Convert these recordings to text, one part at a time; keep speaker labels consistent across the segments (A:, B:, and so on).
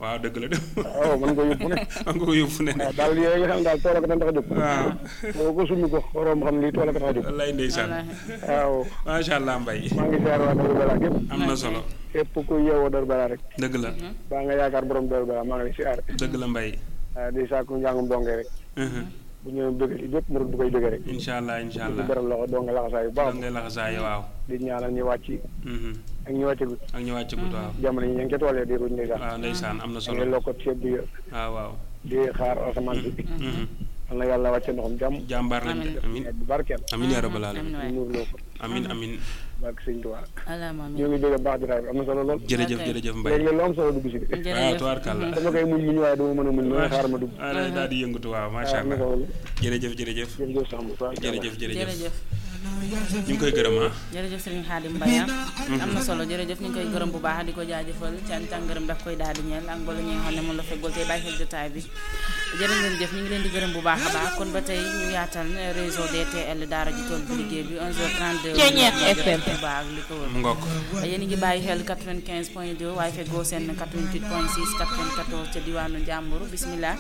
A: waaw dëgg la de
B: waaw mën nga yóbbu ne
A: man nga ko yóbbu ne
B: waaw daal yooyu nga xam daal tool ak tax a jóg
A: waaw
B: boo ko summi ko waroon xam lii tool ak tax a jóg
A: wallaay ndeysaan
C: wallaahi
B: waaw
A: macha allah mbay
B: maa ngi ziar waa Dóor Bala gépp
A: am na solo
B: képp ku yeewoo Dóor Bala rek
A: dëgg la
B: baa nga yaakaar borom Dóor Bala maa ngi lay ziar
A: dëgg la mbay
B: waaw di sàkku njàngum donge rek bu ñëwee bëgg ci bépp murid bu koy bëgg rek
A: incha allah incha
B: ci
A: allah
B: beral loxo donge laxasaay bu baax
A: da ngay laxasaaye waaw
B: di ñaanal ñu wàcc
A: Mhm.
B: ak ñu wàccagut
A: ak ñu wàcc gut waaw
B: jamono yi ñu ngi ca tool ya di ruñ ndeysaan
A: waaw ndeysaan am na
B: ñu
A: solo
B: ngi lokkot ceeb bi
A: waaw waaw
B: di xaar asamaan si
A: Mhm.
B: yal na yàlla wàcce ndoxam jàmm
A: jàmbaar lañ
C: Amiin.
A: amin
B: bu barkeel
A: amin yaa rabbal
C: amiin
A: alamin
C: waay
B: muur loo ko
A: amin amin
B: barke sëñ Tuubaa
C: alaama
B: ñoo
C: amiin
B: ngi dégg baax jotaay bi am na solo lool
A: jërëjëf
C: Ok.
A: jërëjëf mbay
B: léegi lu am solo dugg si bi
A: waaw
C: jërëjëf
A: tubaarkàlla
B: dama koy muñ muñ waaye dama mën a muñ ma xaar ma dugg
A: ah daal di yëngatu waaw macha
B: am na
A: allah
B: solo
A: jërëjëf jërëjëf
B: jërëjëf sax mu
A: jërëjëf jërëjëf
C: jërëjëf
A: ñu ngi koy gërëm ah
C: jërëjëf Serigne Khadim Mbaye am na solo jërëjëf ñu ngi koy gërëm bu baax di ko jaajëfal cant ak ngërëm daf koy daal di ñeel ak mbooloo ñi nga xam ne moom la feggool tey bàyyi xel jotaay bi jërë ngeen jëf ñu ngi leen di gërëm bu baax a baax kon ba tey ñu yaatal réseau DTL daara ji tool bu liggéey bi 11h32
D: Ceeñeex FM.
C: Touba ak li ko wër
A: mu ngokk
C: yéen a ngi bàyyi xel 95 point 2 waaye feggoo seen 88 point 6 94 ca diwaanu Njàmbur bismillah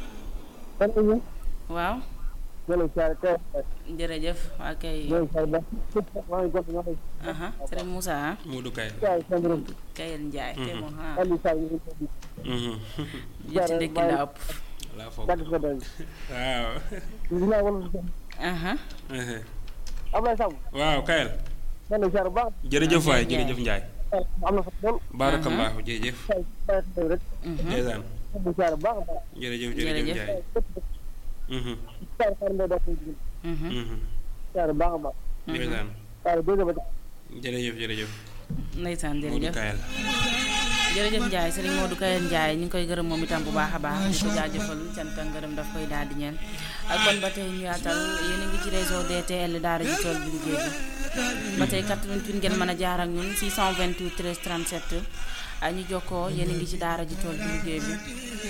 B: kan la ñu
C: waaw
B: jëlee saa kay
C: jërëjëf waa kay
B: jëlee saa ba maa ngi gont ñoo
C: aha Serigne Moussa ah
A: Modou Kay
B: saa sandrum
C: Kayel Ndiaye tey moom ah
B: andi saa yi ñu
A: Mhm.
C: jiitu ndekki la ëpp
A: laa foog
B: dagg ko dañ
A: waaw
B: dina wala su
C: aha
A: Mhm.
B: Ablaye Sam
A: waaw Kayel
B: man la ziar bu baax
A: jërëjëf waay
C: Ndiaye.
A: jërëjëf Njaay
B: am na fa lool
A: barakallahu jërëjëf
B: saa saa xëy rek
C: mhm.
A: ndeysaan
B: am na ziar bu baax a baax
A: jërëjëf jërëjëf
C: Jërëjëf.
A: Njaay Mhm.
B: saa xaar mbay dox ñu
C: mhm.
A: Mhm.
B: ziar bu baax a baax
A: ndeysaan
B: waaye dégg ba
A: jërëjëf jërëjëf
C: ndeysaan
A: Modou
C: jërëjëf
A: Kayel
C: jërëjëf Ndiaye Serigne Modou Kayel Ndiaye ñu ngi koy gërëm moom itam bu baax a baax di ko jaajëfal cant ak ngërëm daf koy daal di ñeel ak kon ba tey ñu yaatal yéen a ngi ci réseau DTL daara ji tool bi liggéey bi ba tey 88 ngeen mën a jaar ak ñun 628 13 37 ak ñu jokkoo yéen a ngi ci daara ji tool bi liggéey bi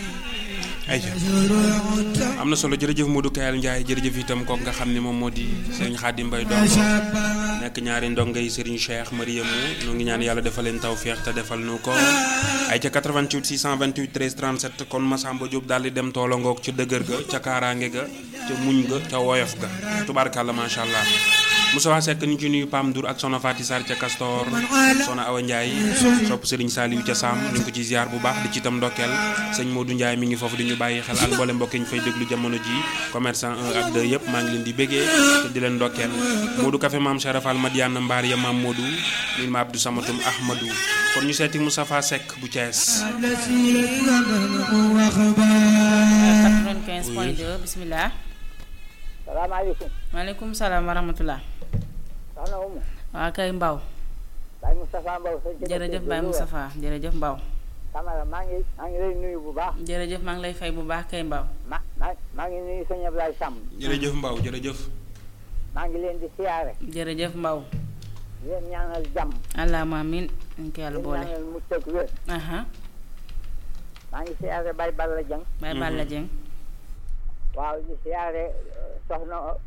A: ayca am na solo jërëjëf Modou Kayal Ndiaye jërëjëf itam kooku nga xam ne moom moo di Serigne Khadim Mbaye doom nekk ñaari ndongay Serigne Cheikh Mariamu ñu ngi ñaan yàlla defal leen tawféex te defal nu ko ay ca 88 628 13 37 kon Massamba Diop daal di dem toola ngoog ca dëgër ga ca kaaraange ga ca muñ ga ca woyof ga tubaarkàlla macha allah Moussa Seck ñu ci nuyu Pam Ndour ak Sona Fati Sarr ca Castor Sona Awa Ndiaye sopp Serigne Saliou ca Sam ñu ngi ko ci ziar bu baax di ci itam ndokkeel sëñ Modou Ndiaye mi ngi foofu di ñu bàyyi xel ak mboole mbokk yi ñu fay déglu jamono ji commerçant 1 ak 2 yëpp maa ngi leen di béggee te di leen ndokkeel Modou Café maam Charafal Madiana Mbaar ya maam Modou min ma Abdou Samatum Ahmadou kon ñu seeti Moustapha Seck bu Thiès
C: 95 point 2 bismillah
E: salaamaaleykum
C: maaleykum salaam wa rahmatullah
E: soxna Umu
C: waa kay Mbaw
E: Baye Moustapha Mbow sa jëkkër
C: jërëjëf
E: ji
C: Baye
E: Louga.
C: Moustapha jërëjëf Mbaw
E: Camara maa ngi maa ngi lay nuyu bu baax
C: jërëjëf maa ngi lay fay bu baax kay Mbaw
E: ma ma maa ngi nuyu sëñ Ablaye Samb
A: jërëjëf Mbaw jërëjëf
E: maa ngi leen di siyaare
C: jërëjëf Mbaw
E: di leen ñaanal jàmm
C: allahumma amin ñu ko yàlla
E: di leen
C: boole
E: ñaanal mucc ak wér
C: aha
E: maa ngi siyaare Baye Balla Dieng
C: Baye Balla Dieng
E: waaw di siyaare euh, soxna euh,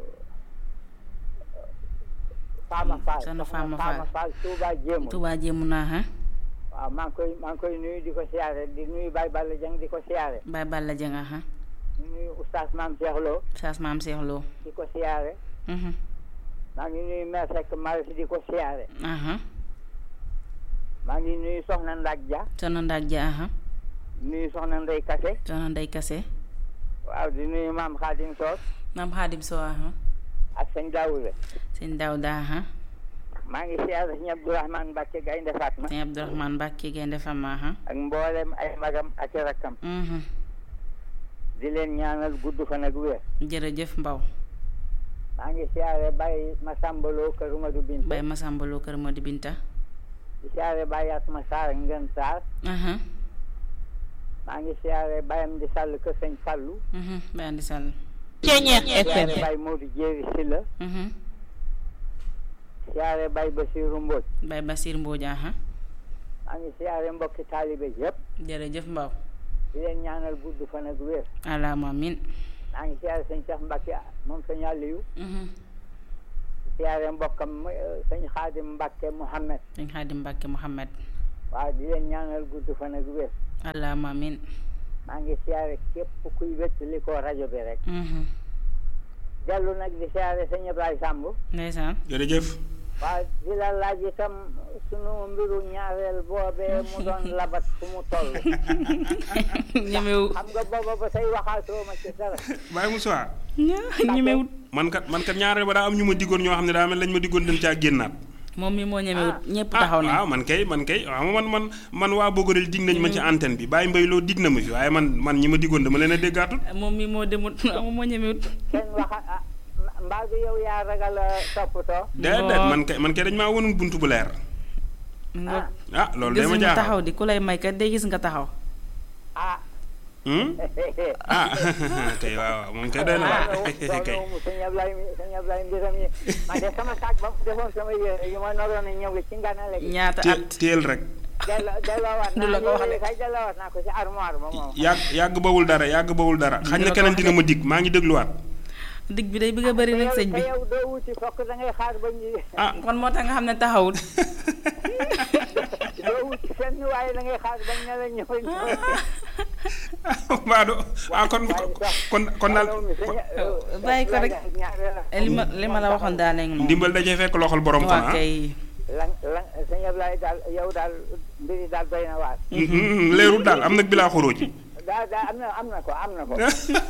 E: Fama Fall
C: soxna Fama
E: Fama
C: Fall.
E: Fall Touba Jéemul
C: Touba jéemu naa ha
E: waaw maa ngi koy maa ngi koy nuyu di ko siyaare di nuyu Baye Balla Dieng di ko siyaare
C: Baye Balla Dieng aha
E: di nuyu oustaz Mame Cheikh Lo
C: saas maam Seex Lo
E: di ko siyaare
C: mhm
E: maa ngi nuyu Mère Seck Maris di ko siyaare
C: aha
E: maa ngi nuyu Soxna Ndak Dia
C: soxna Ndak Ja aha
E: nuyu Soxna Ndey Kase
C: soxna Ndey Kase
E: waaw di nuyu maam Xaadim Soos
C: maam Xaadim So aha
E: ak sëñ Daawuda
C: sëñ Daawda aha
E: maa ngi siyaare sëñ Abdourahmane Mbacke Gaynde Fatma
C: sëñ Abdourahmane Mbàkke Gaynde Fama aha
E: ak mboolem ay magam ak i rakkam
C: mhm
E: di leen ñaanal gudd fan ak wér
C: jërëjëf Mbaw
E: maa ngi siyaare Baye Masamba Lo kër Madu Binta
C: Baye Masamba Lo kër Modi Binta
E: di siyaare Baye Atma Sarr Ngën Sarr
C: aha
E: maa ngi siyaare Bayam di Sall kër sëñ Fallu
C: mhm Baye Andi Sall
D: Ceeñeex FM
E: siyaare Baye Modou Jéeri Silla
C: mhm
E: siyaare Baye Basiru Mbodj
C: Baye Basir Mbodj aha
E: maa ngi siyaare mbokki taalibe yépp
C: jërëjëf Mbaw
E: di leen ñaanal gudd fan ak wér
C: allahumma amin
E: maa ngi siyaare sëñ Cheikh Mbacke moom sëñ Aliou
C: mhm
E: siyaare mbokkam eh, sëñ Xaadim Mbacke Mouhamed
C: sëñ Xaadim Mbàkke Muhammad
E: waaw di leen ñaanal gudd fan ak wér
C: allahumma amin
E: maa ngi siyaare képp kuy wéttali ko rajo bi rek
C: Mhm.
E: dellu nag di siyaare sëñ Ablaye Samb
C: ndeysaan
A: jërëjëf
E: waaw di la laaj itam sunu mbiru ñaareel boobee mu doon labat fu mu toll
C: ñemewu
E: xam nga booba ba say waxaatoo ma ci dara
A: Baye Moussa
C: ñemewut
A: man kat man kat ñaareel ba daa am ñu ma diggoon ñoo xam ne daa mel lañ ma diggoon dañ caa génnaat
C: moom mi moo ñemewut ñëpp
A: ah
C: taxaw nañ
A: waaw man kay man kay waaw man man man waa Bogorel dig nañ ma ci antenne bi Baye Mbaye loo dig na ma fi waaye man man ñi ma diggoon dama leen a déggaatul
C: moom mi moo demut moom moo ñemewut
E: kenn waxa ah mbaa du yow yaa ragal a toppatoo
A: déedéet man kay man kay dañ maa wonul buntu bu leer
C: nga
A: ah loolu de
C: gis
A: ma
C: nga taxaw
A: jaaxal
C: di ku lay may kat day gis nga taxaw
E: ah
A: Hmm? ah kay waaw waaw moom kay doy na waar kay
E: mu sëñ Ablaye mi sëñ Ablaye mbiram yi man de sama saak ba mu defoon sama yére yi ma naroon a ñëw ci nganale gi
C: ñaata
A: Té-
C: at
A: téel rek
E: delloo delloowaat
C: Du la ko wax
E: naa
C: de.
E: yére kay delloowaat naa ko ci armoire ba moom
A: yàgg yàgg bawul dara yàgg bawul dara xañ na
C: la ko
A: keneen
C: wax
A: dina ma dig maa ngi dégluwaat
C: digg bi day bëgg a bëri nag sëñ bi
E: te yow doo wuti fokk da ngay xaar ba ñu
A: ah
C: kon moo tax nga xam ne taxawut
E: doo wuti fenn waaye da ngay xaar bañ ne la ñëw
A: Maodo ah kon kon kon daal
C: bàyyi ko rek li ma li ma la waxoon daal léegi moom
A: ndimbal dajee fekk loxol borom
C: waa
A: kon ah
C: kay
E: lan lan sëñ Ablaye daal yow daal mbiri daal doy na waar
A: leerul daal am nag bilaa xoroo ci
E: daal daal am na am na ko am na ko am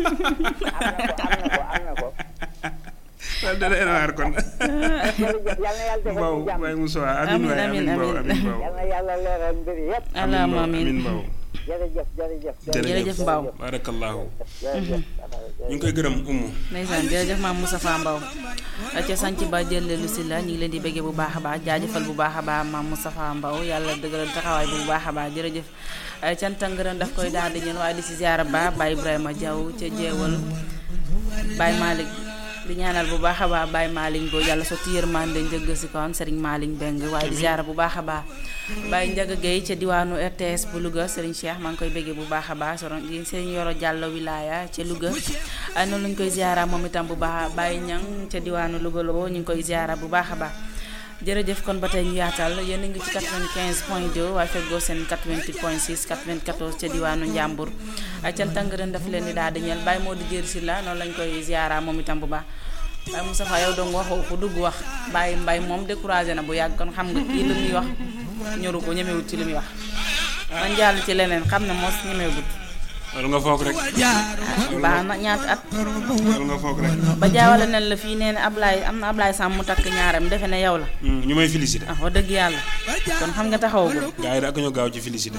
E: na ko am na ko am na ko
A: daal da leen waar kon
E: jërëjëf yal na yàlla defal
A: Mbaw
E: ñu jàmm
A: Baye Moussa amin waay
C: Amin,
A: amin Mbaw
C: amin,
A: amin Mbaw
E: yal na yàlla leeral mbir yëpp
A: amin
C: allahumma
A: Mbaw amin
C: amin
A: Mbaw
E: jërëjëf jërëjëf
C: jërëjëf Mbaw
A: barakallahu
E: jërëjëf
A: ñu ngi koy gërëm umu
C: ndeysaan jërëjëf maam Moustapha Mbaw ca sanc ba jëlleelu si la ñu ngi leen di bëggee bu baax a baax jaajëfal bu baax a baax maam Moustapha Mbaw yàlla dëgëral taxawaay bi bu baax a baax jërëjëf cant ak ngërëm daf koy daal di ñeen waaye di si ziara ba Baye Ibrahima Diaw ca jeewal Baye Malick di ñaanal bu baax a baax Baye Malick Bo yàlla sotti yërmande njëgg si kon Serigne Malick Mbeng waaye di ziara bu baax a baax Baye Ndiaga Gueye ca diwaanu RTS bu Louga Serigne Cheikh maa ngi koy bëggee bu baax a baax soron di Serigne Yoro Diallo wilaya ca Louga ay noonu lañu koy ziara moom itam bu baax Baye Ñang ca diwaanu Louga Lobo ñu ngi koy ziara bu baax a baax jërëjëf kon ba tey ñu yaatal yéen a ngi ci 95 point 2 waaye feggoo seen 88 point 6 94 ca diwaanu Njàmbur ay cant ak ngërëm daf leen di daal di ñeel Baye moo di jër si la noonu lañ koy ziara moom itam bu baax Baye Moustapha yow dong waxoo ku dugg wax Baye Mbay moom découragé na bu yàgg kon xam nga kii li muy wax ñoru ko ñemewut ci li muy wax man jàll ci leneen xam ne mos ñemewut
A: loolu nga foog rek
C: baax na ñaata at
A: loolu nga foog rek
C: ba jaawale nañ la fii nee na Ablaye am na Ablaye Sam mu takk ñaaram defe ne yow la
A: ñu may félicité
C: ah wax dëgg yàlla kon xam nga taxawagul
A: gars yi da ak ñu gaaw ci félicité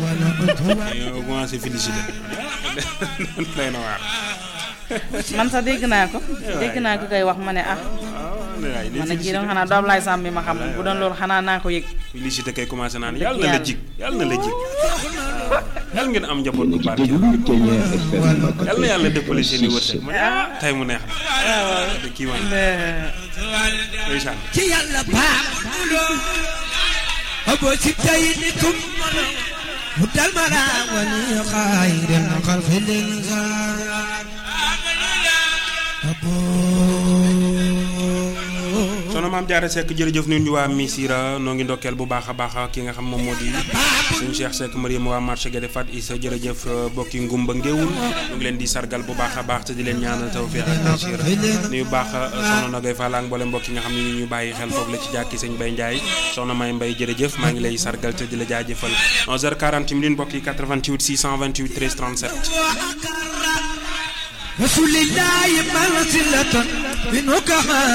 A: ñoo commencé félicité lay na waar
C: man sax dégg naa ko dégg naa ko koy wax ma ne ah ma ne kii doon xanaa du Ablaye Sam bi ma xam bu doon loolu xanaa naa ko yëg
A: félicité kay commencé naan
C: Dëgg
A: yàlla na la
C: yàlla.
A: jig yàlla na la jig yàlla ngeen am njaboot bu barke yàlla na yàlla dëppale seen i wërsëg ma ne ah tey mu neex na de kii wan ndeysaan
F: ci yàlla baax abo ci tay ni tum mu dal mara wani xayril xalqi lil abo
A: soxna maam Diarra Seck jërëjëf ñun ñu waa Missira noo ngi ndokkeel bu baax a baax ki nga xam moom moo di suñu Cheikh Seck Mariam waa marché Guédé Fat Issa jërëjëf bokki ngumba ngéewul ñu ngi leen di sargal bu baax a baax te di leen ñaanal tawfeex ak taysiir nuyu baax soxna Nogay Fall ak mboolem mbokk yi nga xam ne ñu ñu bàyyi xel foofu la ci jàkki sëñ Bay Ndiaye soxna May Mbay jërëjëf maa ngi lay sargal te di la jaajëfal 11h40 minutes mbokk yi 88 628 13 37
F: rasulillahi mansilatan minhu kama